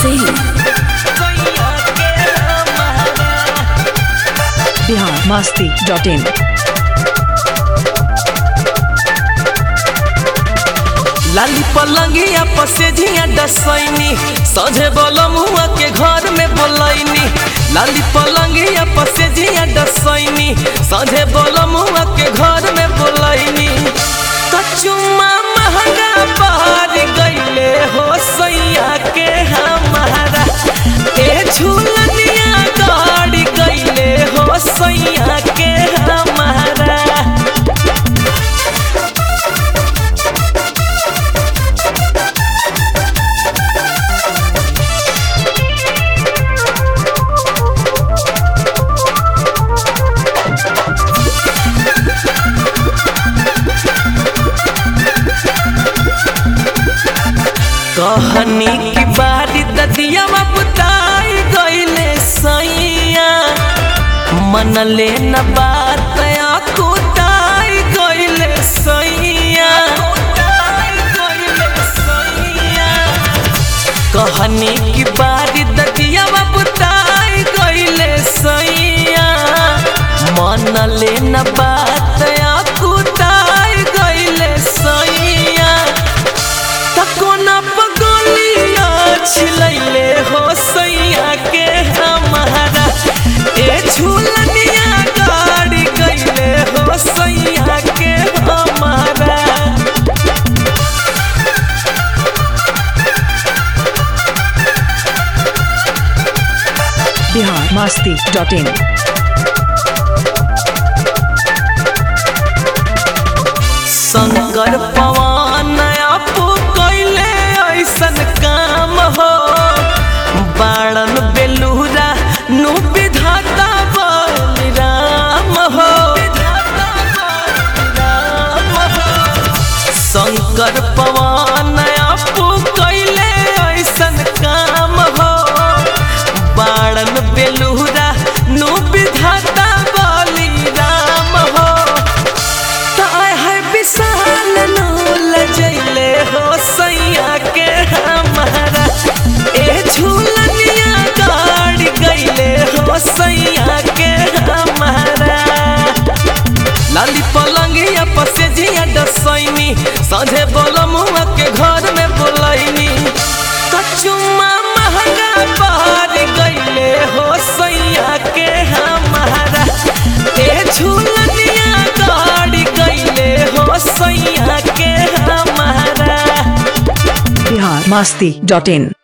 Singh Bihar Masti dot in लाली पलंगिया पसेझिया डसैनी सझे बोलमुआ के घर में बोलैनी लाली पलंगिया पसेझिया डसैनी सझे बोलमुआ के घर में बोलैनी कचुमा महंगा बहार गईले हो सैया के हमारा ए झूलनिया गाड़ी गईले हो सैया के हमारा कहनी की बारी ददिया बुताई गईले सैया मन ले न बात कुताई गईले सैया कहनी की बारी ददिया बुताई गईले सैया मन ले न बात कुताई गईले सैया तकोना पगोलिया छिलैले हो सैया के हमारा ए झूलनिया गाड़ी गईले हो सैया के हमारा बिहार मस्ती डॉट इन शंकर पवन आपो कैले ऐसन काम हो बाणन बेलूरा नु विधाता बलिराम हो शंकर पवन आपो कैले ऐसन काम हो बाणन बेलूरा नु विधाता बलिराम हो ताय है विशाल नूल जैले हो सैया के हमारा ए झूलनिया गाड़ी गईले हो सैया के हमारा लाली पलंगिया पसेझिया डसैनी सझे बोलमुआ के घर में बोलैनी कचुमा महंगा बहार गईले हो सैया के हमारा ए झूलनिया गाड़ी गईले हो सैया के हमारा बिहार मस्ती डॉट इन